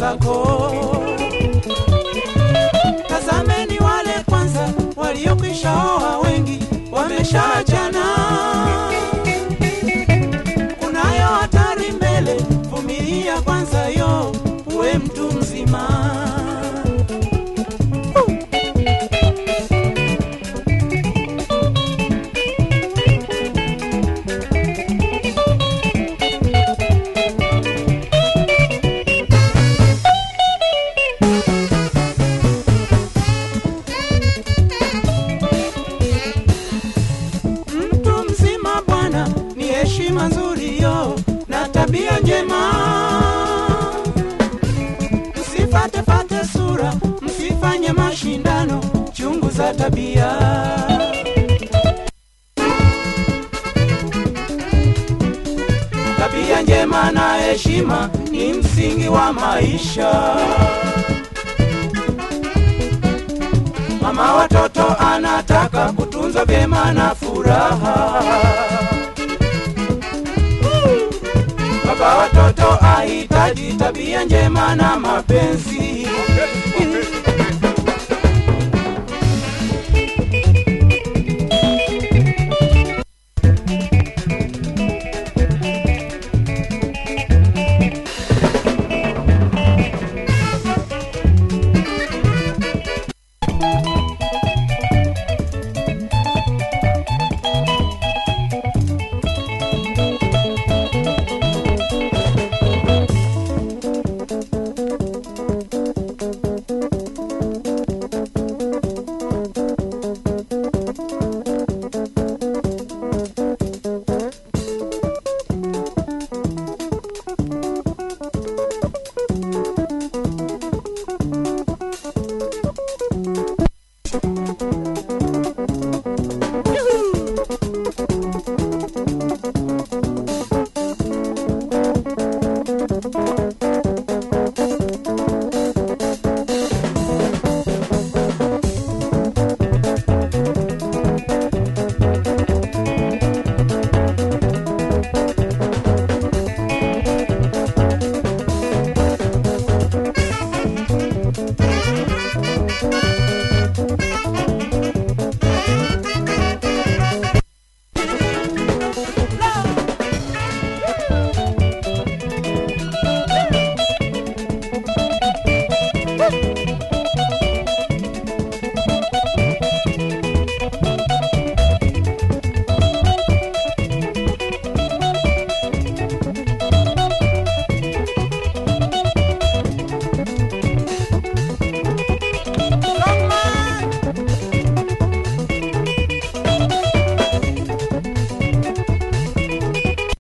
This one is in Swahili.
zako. Tazameni wale kwanza waliokwisha oa, wengi wameshaachana. Kunayo hatari mbele, vumilia kwanza yo, uwe mtu mzima. Mtu mzima bwana, ni heshima nzuri yo na tabia njema. Msifatefate sura, msifanye mashindano, chungu za tabia. Tabia njema na heshima ni msingi wa maisha. Mama watoto anataka kutunzwa vyema na furaha. Baba watoto ahitaji tabia njema na mapenzi.